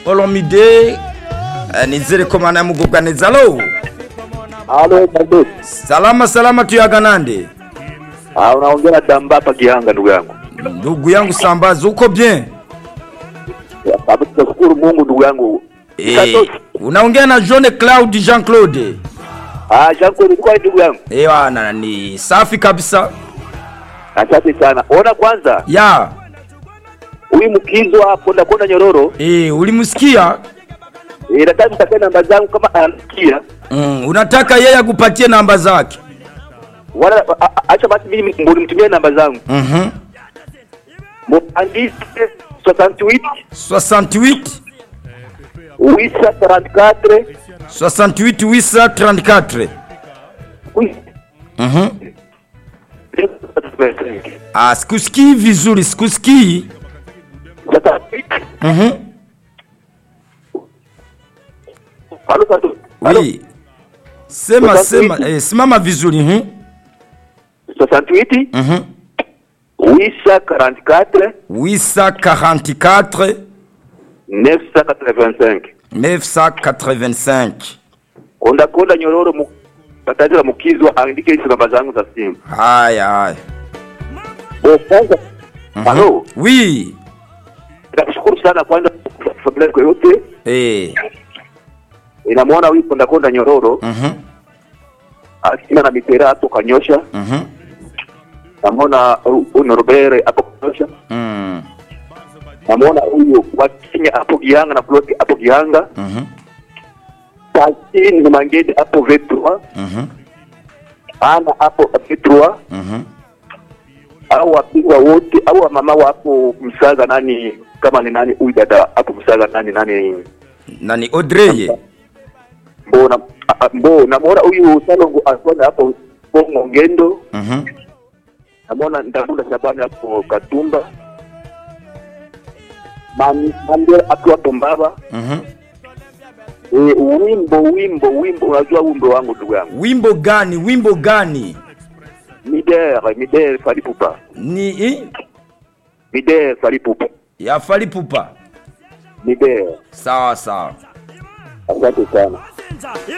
olomide eh, nizere ko mana yamugubwa neza alo Halo Mabes. salama salama tuyaga nande Ah, unaongea na Damba hapa Gihanga ndugu yangu. ndugu yangu sambazi uko bien Sababu tunashukuru Mungu ndugu yangu. eh, Katosi. unaongea na Jean Claude Jean Claude Ah, Shanko ilikuwa ndugu yangu. eh wana ni safi kabisa Asante sana. Ona kwanza ya huyu mkizo hapo na kwenda Nyororo. eh, ulimsikia Eh, nataka mtakae namba zangu kama anasikia. mm, unataka yeye akupatie namba zake Wala a- a- acha basi mimi ndio nimtumie namba zangu. mhm Muandike 68 68 Wisa 34 68 wisa 34 mhm ah, sikusikii vizuri sikusikii mhm Halo Santos. Halo. oui sema 68. sema eh, simama vizuri mhm 68 mhm Wisa 44 wisa 44 985 985 konda konda nyororo mu tatazira mukizwa andike hizo namba zangu za simu haya haya oh kwanza halo oui nakushukuru sana kwanza kwa familia yako yote eh inamwona huyu konda konda nyororo mhm akina na mitera hapo kanyosha mhm namwona huyu norobere hapo kanyosha mm namwona huyu wa Kenya hapo Gihanga na Floti hapo Gihanga mhm Tasini na Mangedi hapo V3 mhm ana hapo V3 mhm au wapigwa wote au wamama wapo msaga nani kama ni nani huyu dada hapo msaga nani nani nani Audrey mbona a- a- mbo namwona huyu salongo alikuwa hapo bongo ngendo mhm namwona ndabula shabani hapo katumba Mami- mambe akiwa hapo mbaba mhm e, wimbo wimbo wimbo unajua wimbo wangu ndugu yangu wimbo gani wimbo gani midere midere falipupa ni eh? midere falipupa ya falipupa midere sawa sawa asante sana